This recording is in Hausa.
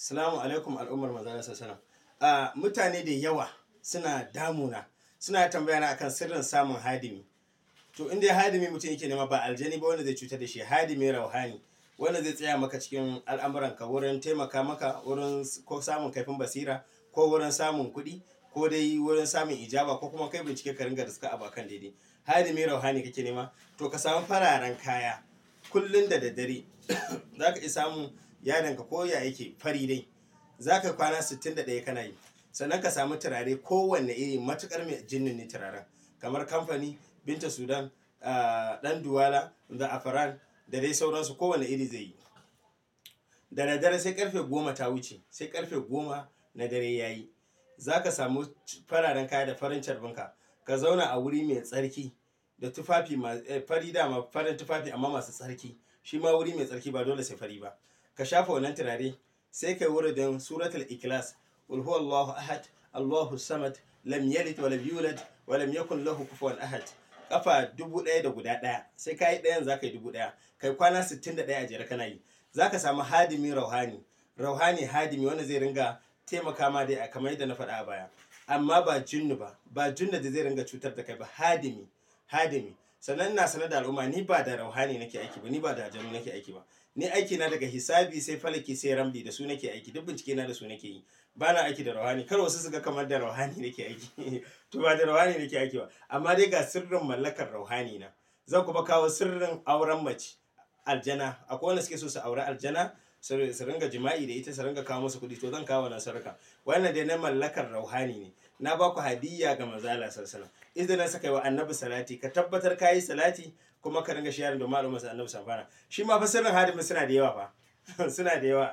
Salamu alaikum al'ummar manzana sassana. Uh, mutane da yawa suna damuna suna tambaya na akan sirrin samun hadimi. To inda hadimi mutum yake nema ba aljani ba wanda zai cutar da shi hadimi rauhani wanda zai tsaya maka cikin al'amuranka wurin taimaka maka wurin ko samun kaifin basira ko wurin samun kuɗi ko dai wurin samun ijaba ko kuma kai bincike ka ringa da suka abakan daidai. Hadimi rauhani kake nema to ka samu fararen kaya kullun da daddare za ka iya samun yadanka ko ya yake fari dai za ka kwana 61 kana yi sannan ka samu turare kowanne iri matukar mai jinnin ne turaren kamar kamfani binta sudan dan duwala da afaran da dai sauransu kowanne iri zai yi da daddare sai karfe goma ta wuce sai karfe goma na dare ya yi za ka samu fararen kaya da farin carbinka ka zauna a wuri mai tsarki da tufafi fari dama farin tufafi amma masu tsarki shi ma wuri mai tsarki ba dole sai fari ba ka shafa wannan turare sai kai wuridin suratul ikhlas qul huwallahu ahad allahu samad lam yalid wa lam yulad wa lam yakun lahu kufuwan ahad kafa dubu ɗaya da guda ɗaya sai ka yi ɗayan za ka yi dubu ɗaya kai kwana sittin da ɗaya a jere kana yi za ka samu hadimi rauhani rauhani hadimi wanda zai ringa taimaka ma dai kamar yadda na faɗa a baya amma ba jinnu ba ba junna da zai ringa cutar da kai ba hadimi hadimi sannan ina sanar da al'umma ni ba da rauhani nake aiki ba ni ba da janu nake aiki ba ni aiki na daga hisabi sai falaki sai rambi da su nake aiki duk bincike na da su nake yi ba na aiki da rauhani kar wasu su ga kamar da rauhani nake aiki to ba da rauhani nake aiki ba amma dai ga sirrin mallakar rauhani na zan kuma kawo sirrin auren mace aljana akwai wanda suke so su aure aljana su ringa jima'i da ita su ringa kawo musu kuɗi to zan kawo nan sarka wannan dai na mallakar rauhani ne na ba ku hadiyya ga manzala sallallahu idan saka wa annabi salati ka tabbatar kayi salati kuma ka ringa sharing da malamin annabi safana shi ma fa sirrin hadimin suna da yawa fa suna da yawa